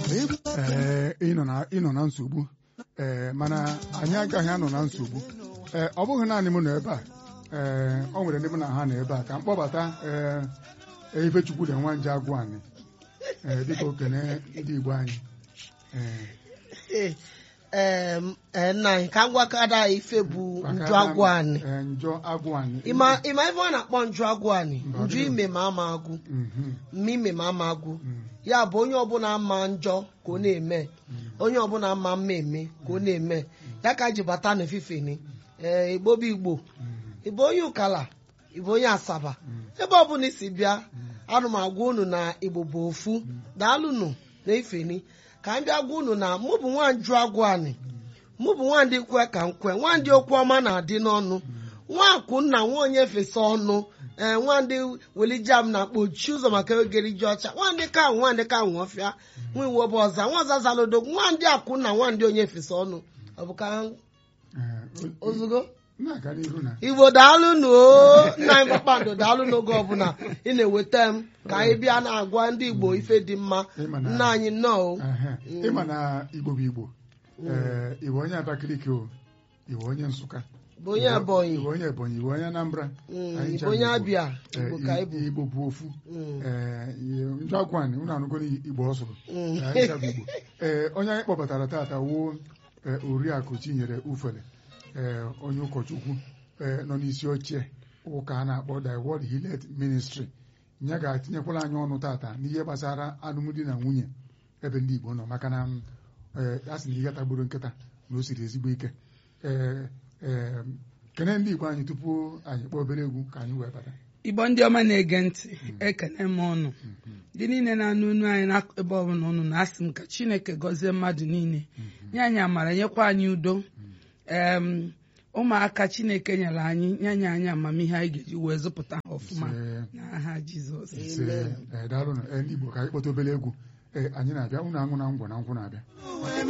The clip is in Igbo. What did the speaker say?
ee ịnọ na ịnọ na nsogbu ee mana anyị agaghị anọ na nsogbu ee ọ bụghị naanị m nọ ebe a ee ọ nwere ndị mụ na ha nọ ebe a ka m kpọbata ee Ifechukwu dị nwa nje agwụ anyị ee dịka okene ndị Igbo anyị ee ee nna anyị ka m gwakọta anyị ife bụ nju agwụ anyị ee njọ agwụ anyị ịma ịma ife ọ na-akpọ nju agwụ anyị Mba, nju ọ dịghị. ime ma ama agwụ Mhm, mma ime ma ama agwụ mhm, ya bụ onye ọbụla ama njọ ka ọ na-eme onye ọbụla ama mma eme ka ọ na-eme ya ka ji bata n'efife ni ee igbo bụ igbo mhm, ịbụ onye ụkala ịbụ onye asaba mhm. ebe ọbụla isi bịa anụ m agwa unu na igbo bụ ofu daalụnụ na ifeni ka m bịa gwa unu na mụ bụ nwanju agwụ anyị mụ bụ nwandị kwe ka m kwe nwandị okwu ọma na-adị n'ọnụ nwakwụ nna nwa onye fesa ọnụ ee nwandị welijam na kpochi ụzọ maka egeri ji ọcha nwandị ka nwandị ka nwọfịa nwa iwu ọba ọza nwa ọza zalodo nwandị akwụ nna nwandị onye fesa ọnụ ọ bụ ka Ee, o- ozugbo na-aga n'ihu na igbo daalụnụ o nna anyị kpakpando daalụ n'oge ọbụla ị na-eweta m ka anyị bịa na-agwa ndị igbo ife dị mma Ịma na- nna anyị nnọọ o Ehe. ịma na Igbo bụ Igbo ee Igbo onye Abakaliki o Igbo onye Nsụka bụ onye ebonyi Igbo onye Ebonyi Igbo onye Anambra Mm, Anyị Igbo ncha onye bụ abịa Ee, igbo ka ịbụ Igbo bụ ofu Mm. ee njọ agwa anyị unu anụgo Igbo ọ sụrụ Mm. Anyị ncha bụ Igbo ee onye anyị kpọbatara taata wuo ee, oriakụ Chinyere Ufele ee onye ụkọchukwu ee nọ n'isi oche ụka a na-akpọ The World Hillet Ministry ya ga-atinyekwala anyị ọnụ tata n'ihe gbasara alụmdi na nwunye ebe ndị Igbo nọ maka na m, ee, a sị na ihe tagburu nkịta na o siri ezigbo ike ee ee kene ndị Igbo anyị tupu anyị kpọọ obere egwu ka anyị wee bata igbo ndị ọma na-ege ntị ekene m ụnụ ndị niile na-anụ unu anyị n'ebe ọbụla ụnụ na-asị m ka chineke gọzie mmadụ niile nye anyị amara nyekwa anyị udo em ụmụaka chineke nyere anyị nye anyị anyị amamihe anyị ga-eji wee zụpụta ha ọfụma Ise, n'aha jizọs ise, ee, daalụnụ ee, ndị Igbo ka anyị kpọta obere egwu ee anyị na-abịa unu aṅụ na ngwọ na nkwụ na-abịa